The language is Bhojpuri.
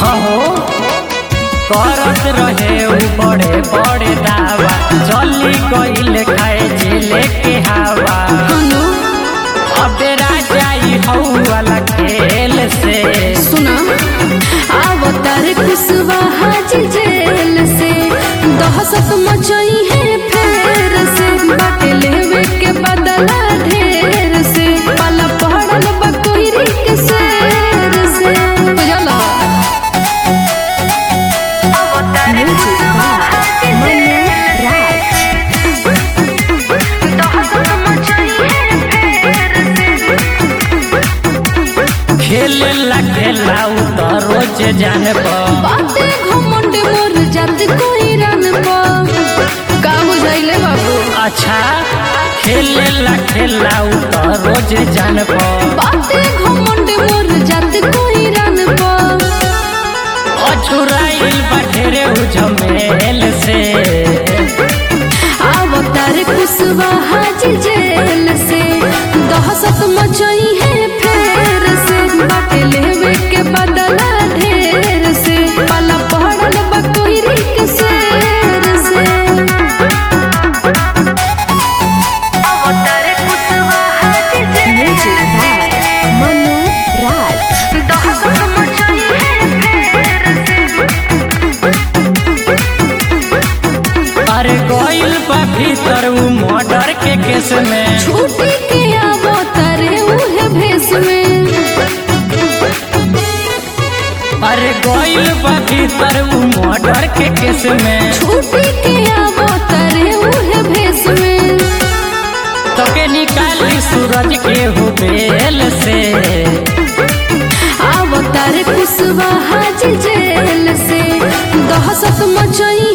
हो करत रहे उ बड़े बड़े दावा चली गईल खाए जिले के हवा हनु अब राजाई हऊ वाला खेल से सुना अवतार खुशवा हाजी जेल से दहशत मचई है फेर से बाटे लेवे के बदला ढेर से पाला पड़ल बा कोइरी के शेर से बुझला खेले ला खेला उ तो रोज जान बाटे घमंड मोर जात कोई रन पा का बुझाइले बाबू अच्छा खेले ला खेला उ तो रोज जान बाटे घमंड मोर जात कोई रन पा अछुराइल बढेरे उ झमेल से अवतार खुशवा हाजी जेल से दहशत मचई है फेर से बाटे लेवे के बदला ढेर से पाला पड़ल बा कोइरी के शेर से अवतार खुशवा हाजी जेल से मनु राज दहशत मचई है फेर से अरे गइल बा भीतर उ मर्डर के केस में छूटी के आवो तारे उहे भेस में अरे गइल बा भीतर उ मर्डर के केस में छूटी के आवो तारे उहे भेस में तो के निकाली सूरज के हो बेल से आवो तारे खुशवा हाजी जेल से दहशत मचई